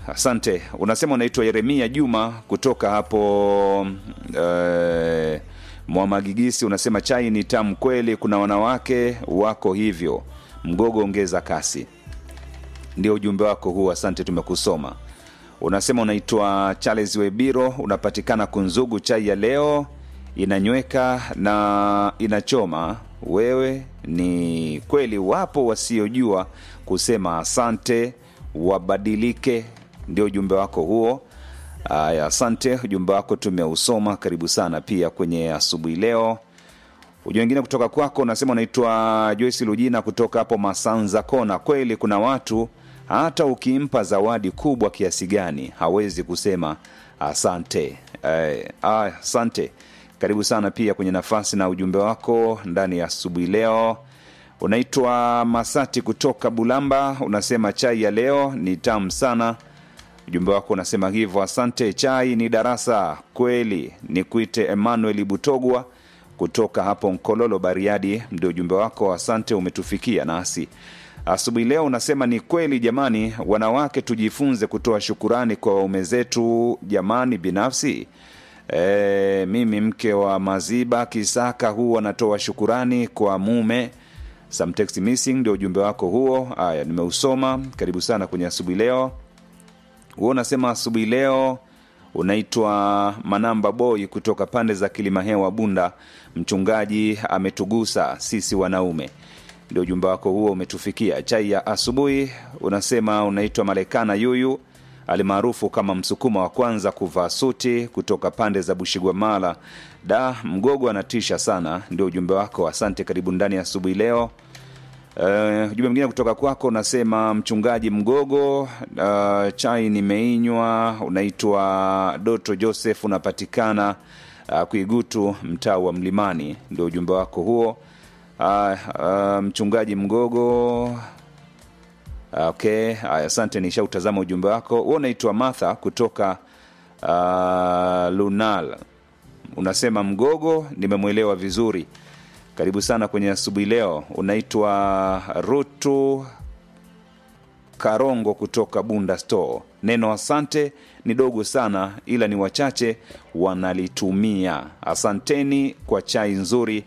asante. Unasema unaitwa Yeremia Juma kutoka hapo eh, Mwamagigisi. Unasema chai ni tamu kweli, kuna wanawake wako hivyo. Mgogo ongeza kasi, ndio ujumbe wako huu. Asante, tumekusoma. Unasema unaitwa Charles Webiro, unapatikana Kunzugu. Chai ya leo inanyweka na inachoma. Wewe ni kweli, wapo wasiojua kusema asante, wabadilike. Ndio ujumbe wako huo. Aya, asante, ujumbe wako tumeusoma. Karibu sana pia kwenye asubuhi leo. Ujumbe wengine kutoka kwako unasema unaitwa Joyce Lujina kutoka hapo Masanza Kona. Kweli kuna watu hata ukimpa zawadi kubwa kiasi gani hawezi kusema asante. Eh, ah, asante. Karibu sana pia kwenye nafasi na ujumbe wako ndani ya asubuhi leo. Unaitwa Masati kutoka Bulamba, unasema chai ya leo ni tamu sana. Ujumbe wako unasema hivyo, asante. Chai ni darasa kweli. Ni kuite Emmanuel Butogwa kutoka hapo Nkololo, Bariadi, ndio ujumbe wako. Asante, umetufikia nasi asubuhi leo. Unasema ni kweli jamani, wanawake tujifunze kutoa shukurani kwa waume zetu jamani. Binafsi e, mimi mke wa Maziba Kisaka huwa natoa shukurani kwa mume. Some text missing, ndio ujumbe wako huo. Haya, nimeusoma. Karibu sana kwenye asubuhi leo. Huo unasema asubuhi leo unaitwa Manamba Boy kutoka pande za Kilimahewa, Bunda. Mchungaji ametugusa sisi wanaume, ndio ujumbe wako huo umetufikia. Chai ya asubuhi unasema unaitwa Malekana Yuyu alimaarufu kama msukuma wa kwanza kuvaa suti kutoka pande za Bushigwamala. Da, mgogo anatisha sana, ndio ujumbe wako. Asante, karibu ndani ya asubuhi leo. Uh, ujumbe mwingine kutoka kwako unasema mchungaji Mgogo, uh, chai nimeinywa. Unaitwa Doto Joseph, unapatikana uh, Kuigutu, mtaa wa Mlimani, ndio ujumbe wako huo. Uh, uh, mchungaji Mgogo Okay, haya, asante, nishautazama ujumbe wako. Huo unaitwa Martha kutoka uh, Lunal, unasema Mgogo, nimemwelewa vizuri. Karibu sana kwenye asubuhi leo. Unaitwa Rutu Karongo kutoka Bunda Store. Neno asante ni dogo sana, ila ni wachache wanalitumia. Asanteni kwa chai nzuri.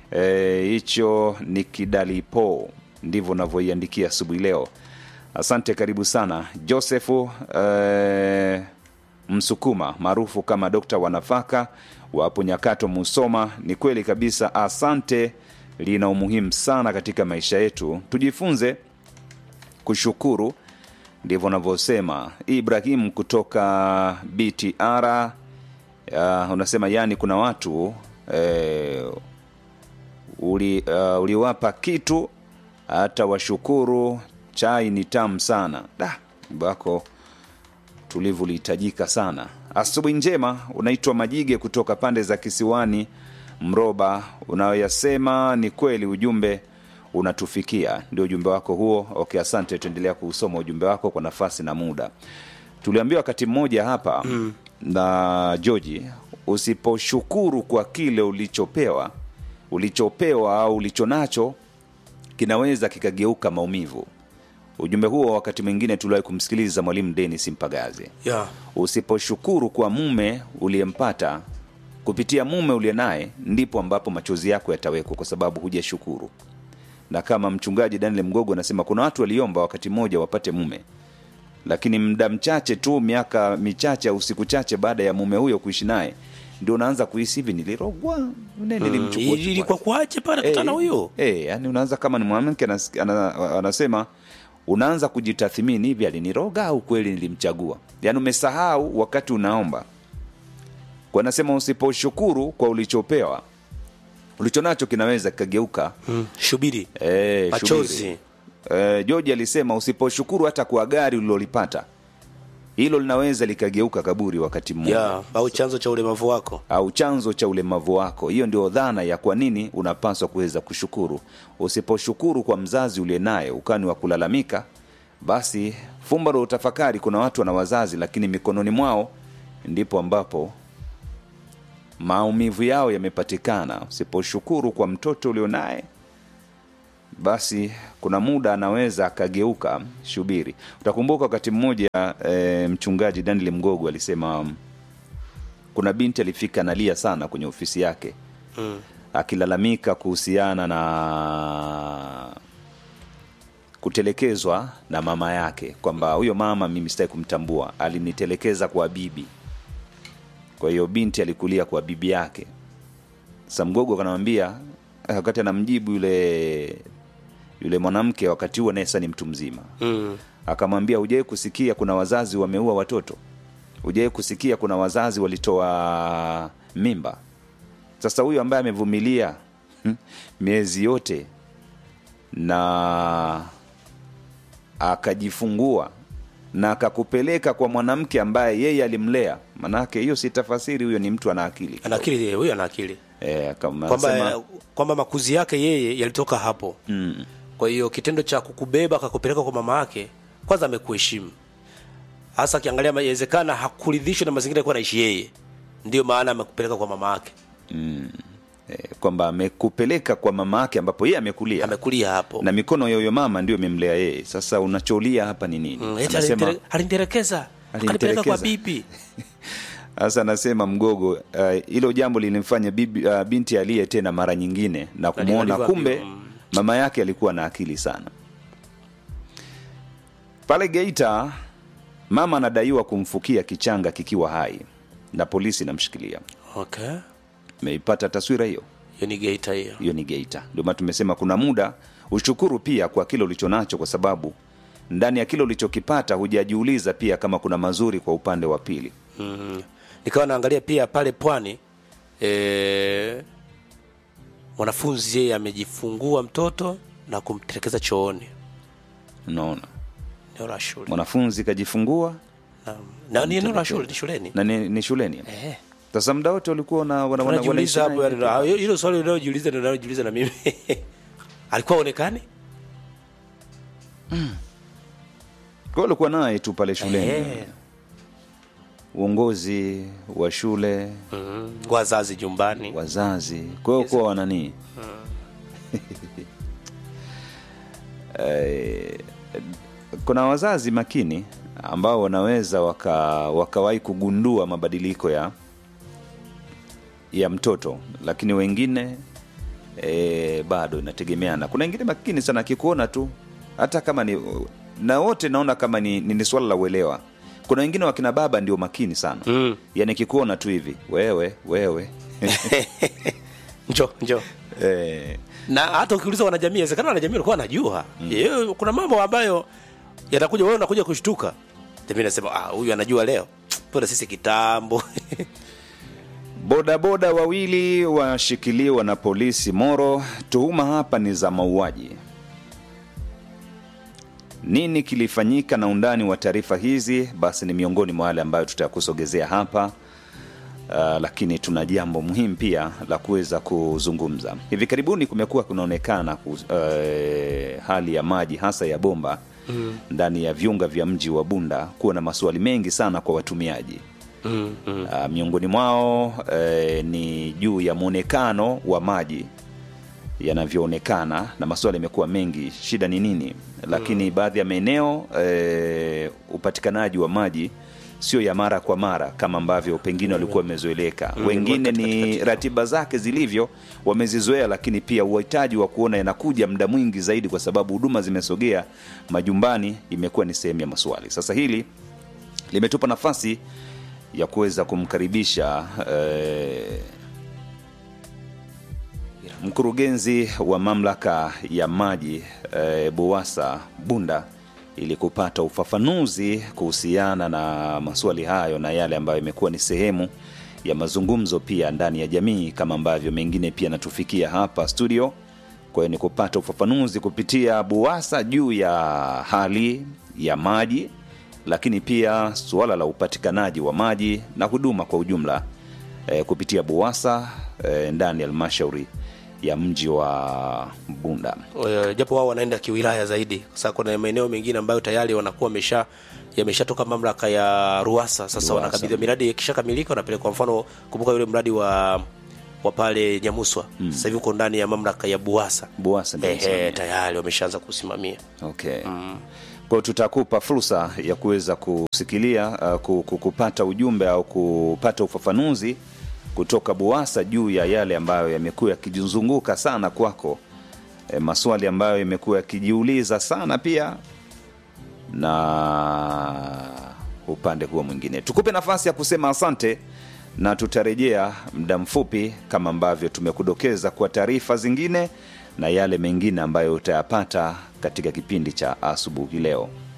Hicho e, ni kidalipo, ndivyo unavyoiandikia asubuhi leo. Asante, karibu sana Josefu e, Msukuma maarufu kama dokta wa nafaka wapo Nyakato, Musoma. Ni kweli kabisa, asante lina umuhimu sana katika maisha yetu, tujifunze kushukuru, ndivyo unavyosema. Ibrahim kutoka BTR uh, unasema yani kuna watu eh, uli, uh, uliwapa kitu hata washukuru. Chai ni tamu sana da wako tulivu lihitajika sana. Asubuhi njema. Unaitwa Majige kutoka pande za Kisiwani Mroba, unayoyasema ni kweli, ujumbe unatufikia. Ndio ujumbe wako huo. Okay, asante. Tuendelea kuusoma ujumbe wako kwa nafasi na muda. Tuliambiwa wakati mmoja hapa mm. na Joji, usiposhukuru kwa kile ulichopewa ulichopewa au ulichonacho kinaweza kikageuka maumivu. Ujumbe huo wakati mwingine tuliwahi kumsikiliza Mwalimu Denis Mpagaze. yeah. Usiposhukuru kwa mume uliyempata kupitia mume uliye naye, ndipo ambapo machozi yako yatawekwa, kwa sababu hujashukuru. Na kama mchungaji Daniel Mgogo anasema kuna watu waliomba wakati mmoja wapate mume, lakini muda mchache tu, miaka michache au siku chache baada ya mume huyo kuishi naye, ndio unaanza kuhisi hivi, nilirogwa nilimchukua Mm, ilikuwa kwaje pale kutana huyo Eh, yani unaanza kama ni mwanamke anas- ana- anasema unaanza kujitathmini hivi aliniroga au kweli nilimchagua yaani umesahau wakati unaomba kwa nasema usiposhukuru kwa ulichopewa ulichonacho kinaweza kikageuka mm. shubiri eh, machozi shubiri. eh, George alisema usiposhukuru hata kwa gari ulilolipata hilo linaweza likageuka kaburi wakati mmoja yeah. au chanzo cha ulemavu wako au chanzo cha ulemavu wako. Hiyo ndio dhana ya kwa nini unapaswa kuweza kushukuru. Usiposhukuru kwa mzazi uliye naye ukani wa kulalamika, basi fumba la utafakari. Kuna watu wana wazazi, lakini mikononi mwao ndipo ambapo maumivu yao yamepatikana. Usiposhukuru kwa mtoto ulio naye, basi kuna muda anaweza akageuka shubiri utakumbuka wakati mmoja e, mchungaji daniel mgogo alisema mm, kuna binti alifika analia sana kwenye ofisi yake Mm. akilalamika kuhusiana na kutelekezwa na mama yake kwamba huyo mama mimi sitaki kumtambua alinitelekeza kwa bibi kwa hiyo binti alikulia kwa bibi yake sasa mgogo akanamwambia eh, wakati anamjibu yule yule mwanamke wakati huo naye sasa ni mtu mzima Mm. akamwambia hujawai kusikia kuna wazazi wameua watoto hujawai kusikia kuna wazazi walitoa mimba sasa huyu ambaye amevumilia hmm, miezi yote na akajifungua na akakupeleka kwa mwanamke ambaye yeye alimlea manake hiyo si tafasiri huyo ni mtu ana akili ana akili yeye, huyo ana akili e, kwamba kwamba makuzi yake yeye yalitoka hapo mm, kwa hiyo kitendo cha kukubeba akakupeleka kwa mama yake kwanza amekuheshimu hasa akiangalia inawezekana hakuridhishwa na mazingira alikuwa anaishi yeye ndio maana amekupeleka kwa mama yake e, kwamba amekupeleka kwa mama yake ambapo yeye amekulia amekulia hapo na mikono ya huyo mama ndio imemlea yeye sasa unacholia hapa ni nini Mm, eti anasema alintere- aliniterekeza akanipeleka Aliniterekeza. kwa bibi sasa anasema mgogo uh, hilo jambo lilimfanya bibi, uh, binti aliye tena mara nyingine na kumwona alivyoambiwa, kumbe mm. mama yake alikuwa na akili sana pale geita mama anadaiwa kumfukia kichanga kikiwa hai na polisi inamshikilia okay meipata taswira hiyo hiyo ni geita hiyo hiyo ni geita ndio maana tumesema kuna muda ushukuru pia kwa kile ulichonacho kwa sababu ndani ya kile ulichokipata hujajiuliza pia kama kuna mazuri kwa upande wa pili mm. nikawa naangalia pia pale pwani e, mwanafunzi yeye amejifungua mtoto na kumtelekeza chooni unaona eneo la shule mwanafunzi kajifungua na, na ni eneo la shule ni shuleni na ni, ni shuleni eh. sasa muda wote walikuwa wana, wana, wana, Unajiuliza hapo wanaishi yani, naye. ah, hilo swali unalojiuliza ndio unalojiuliza na mimi alikuwa aonekani Kwa hiyo walikuwa naye tu pale shuleni Eh. uongozi wa shule mm. wazazi nyumbani wazazi kwa hiyo kuwa wananii eh, kuna wazazi makini ambao wanaweza waka, wakawahi kugundua mabadiliko ya ya mtoto lakini wengine e, bado inategemeana kuna wengine makini sana akikuona tu hata kama ni na wote naona kama ni, ni, ni swala la uelewa kuna wengine wakina baba ndio makini sana Mm. yani akikuona tu hivi wewe wewe njo njo e, na hata ukiuliza wanajamii inawezekana wanajamii walikuwa wanajua mm. kuna mambo ambayo yatakuja wewe unakuja kushtuka jamii nasema ah huyu anajua leo pole sisi kitambo bodaboda wawili washikiliwa na polisi moro tuhuma hapa ni za mauaji nini kilifanyika na undani wa taarifa hizi basi ni miongoni mwa wale ambayo tutakusogezea hapa Uh, lakini tuna jambo muhimu pia la kuweza kuzungumza hivi karibuni kumekuwa kunaonekana ku, uh, hali ya maji hasa ya bomba mm. ndani ya viunga vya mji wa bunda kuwa na maswali mengi sana kwa watumiaji mm, mm. uh, miongoni mwao eh, ni juu ya mwonekano wa maji yanavyoonekana na maswali yamekuwa mengi shida ni nini lakini mm. baadhi ya maeneo eh, upatikanaji wa maji sio ya mara kwa mara kama ambavyo pengine walikuwa wamezoeleka mm. wengine ni ratiba zake zilivyo wamezizoea lakini pia uhitaji wa kuona yanakuja muda mwingi zaidi kwa sababu huduma zimesogea majumbani imekuwa ni sehemu ya maswali sasa hili limetupa nafasi ya kuweza kumkaribisha eh, mkurugenzi wa mamlaka ya maji eh, buwasa bunda ili kupata ufafanuzi kuhusiana na maswali hayo na yale ambayo imekuwa ni sehemu ya mazungumzo pia ndani ya jamii kama ambavyo mengine pia natufikia hapa studio kwa hiyo ni kupata ufafanuzi kupitia buwasa juu ya hali ya maji lakini pia suala la upatikanaji wa maji na huduma kwa ujumla e, kupitia buwasa e, ndani ya halmashauri ya mji wa bunda Eh, japo wao wanaenda kiwilaya zaidi kwa sababu kuna maeneo mengine ambayo tayari wanakuwa wamesha yameshatoka mamlaka ya ruasa sasa Ruwasa. wanakabidhiwa miradi ikishakamilika wanapeleka kwa mfano kumbuka yule mradi wa wa pale Nyamuswa mm. sasa hivi uko ndani ya mamlaka ya Buasa Buasa ndio Ehe, msimamia. tayari wameshaanza kusimamia Okay. Kwa hiyo tutakupa fursa ya kuweza kusikilia uh, ku- ku- kupata ujumbe au kupata ufafanuzi kutoka Buasa juu ya yale ambayo yamekuwa yakijizunguka sana kwako, e, maswali ambayo yamekuwa yakijiuliza sana pia na upande huo mwingine. Tukupe nafasi ya kusema asante na tutarejea muda mfupi kama ambavyo tumekudokeza kwa taarifa zingine na yale mengine ambayo utayapata katika kipindi cha asubuhi leo.